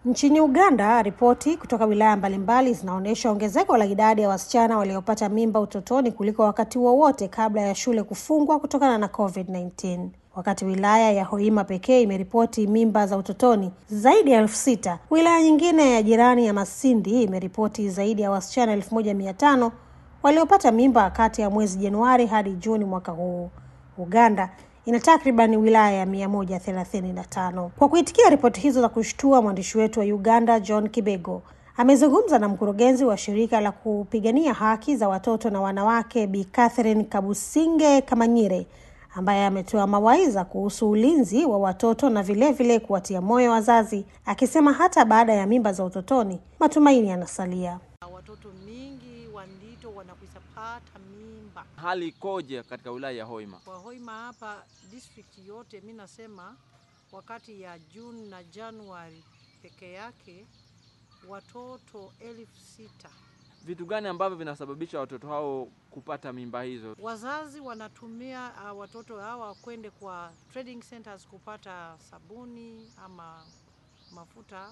Nchini Uganda, ripoti kutoka wilaya mbalimbali zinaonyesha ongezeko la idadi ya wasichana waliopata mimba utotoni kuliko wakati wowote kabla ya shule kufungwa kutokana na COVID-19. Wakati wilaya ya Hoima pekee imeripoti mimba za utotoni zaidi ya elfu sita, wilaya nyingine ya jirani ya Masindi imeripoti zaidi ya wasichana elfu moja mia tano waliopata mimba kati ya mwezi Januari hadi Juni mwaka huu. Uganda ina takriban wilaya ya mia moja thelathini na tano. Kwa kuitikia ripoti hizo za kushtua, mwandishi wetu wa Uganda John Kibego amezungumza na mkurugenzi wa shirika la kupigania haki za watoto na wanawake Bi Catherine Kabusinge Kamanyire ambaye ametoa mawaidha kuhusu ulinzi wa watoto na vilevile kuwatia moyo wazazi, akisema hata baada ya mimba za utotoni matumaini yanasalia. Watoto mingi wandito wanakwisa pata mimba Hali ikoje katika wilaya ya Hoima? kwa Hoima hapa district yote. Mi nasema wakati ya Juni na Januari peke yake watoto elfu sita Vitu gani ambavyo vinasababisha watoto hao kupata mimba hizo? wazazi wanatumia uh, watoto hawa kwende kwa trading centers kupata sabuni ama mafuta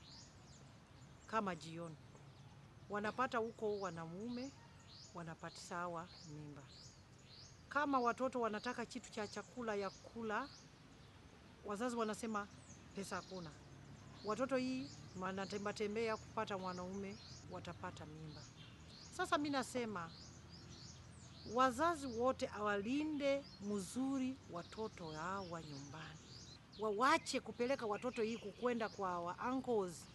kama jioni, wanapata huko wanamume wanapatisawa mimba. Kama watoto wanataka kitu cha chakula ya kula, wazazi wanasema pesa hakuna. Watoto hii wanatembea tembea kupata mwanaume, watapata mimba. Sasa mi nasema wazazi wote awalinde mzuri watoto hawa nyumbani, wawache kupeleka watoto hii kukwenda kwa wa uncles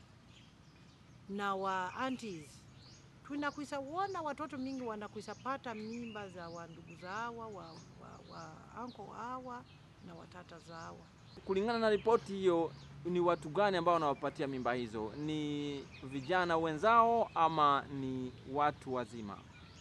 na wa aunties. Tunakwisa wona watoto mingi wanakwisa pata mimba za wandugu zawa wa, wa, wa uncle hawa na watata zawa. Kulingana na ripoti hiyo, ni watu gani ambao wanawapatia mimba hizo? Ni vijana wenzao ama ni watu wazima?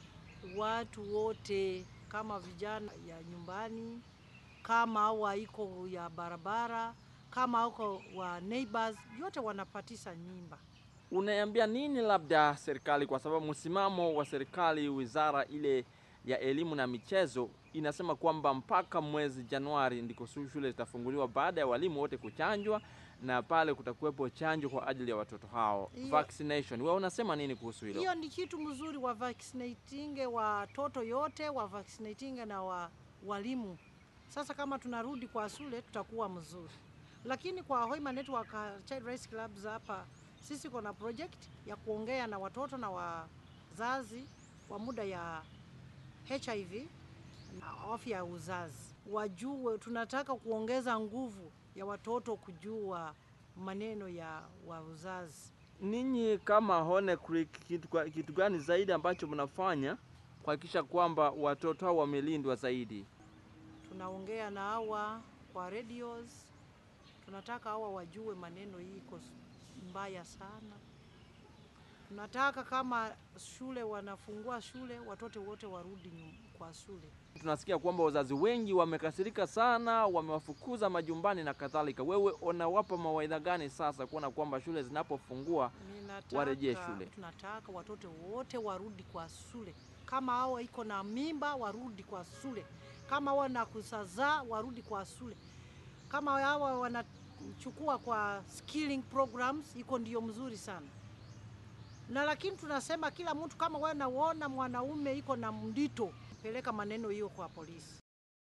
watu wote kama vijana ya nyumbani, kama au iko ya barabara, kama uko wa neighbors, yote wanapatisa nyimba. Unaambia nini labda serikali, kwa sababu msimamo wa serikali, wizara ile ya elimu na michezo inasema kwamba mpaka mwezi Januari ndiko shule zitafunguliwa baada ya walimu wote kuchanjwa na pale kutakuwepo chanjo kwa ajili ya watoto hao Hiyo- vaccination. Wewe unasema nini kuhusu hilo? Hiyo ni kitu mzuri, wa vaccinating watoto yote, wa vaccinating na wa, walimu. Sasa kama tunarudi kwa shule tutakuwa mzuri, lakini kwa Hoima Network uh, Child Rights Clubs hapa sisi kuna project ya kuongea na watoto na wazazi wa muda ya HIV na afya ya uzazi, wajue. Tunataka kuongeza nguvu ya watoto kujua maneno ya wa uzazi. Ninyi kama Hone Creek, kitu, kwa- kitu gani zaidi ambacho mnafanya kuhakikisha kwamba watoto hao wamelindwa zaidi? tunaongea na hawa kwa radios, tunataka hawa wajue maneno hii iko s- mbaya sana. Tunataka kama shule wanafungua shule, watoto wote warudi nyum- kwa shule. Tunasikia kwamba wazazi wengi wamekasirika sana, wamewafukuza majumbani na kadhalika. Wewe unawapa mawaidha gani sasa kuona kwamba shule zinapofungua Ninataka- warejee shule? Tunataka watoto wote warudi kwa shule, kama hawa iko na mimba warudi kwa shule, kama hawa na kusazaa warudi kwa shule, kama hawa wanachukua kwa skilling programs, iko ndio mzuri sana na lakini tunasema kila mtu kama wewe naona mwanaume iko na mdito, peleka maneno hiyo kwa polisi.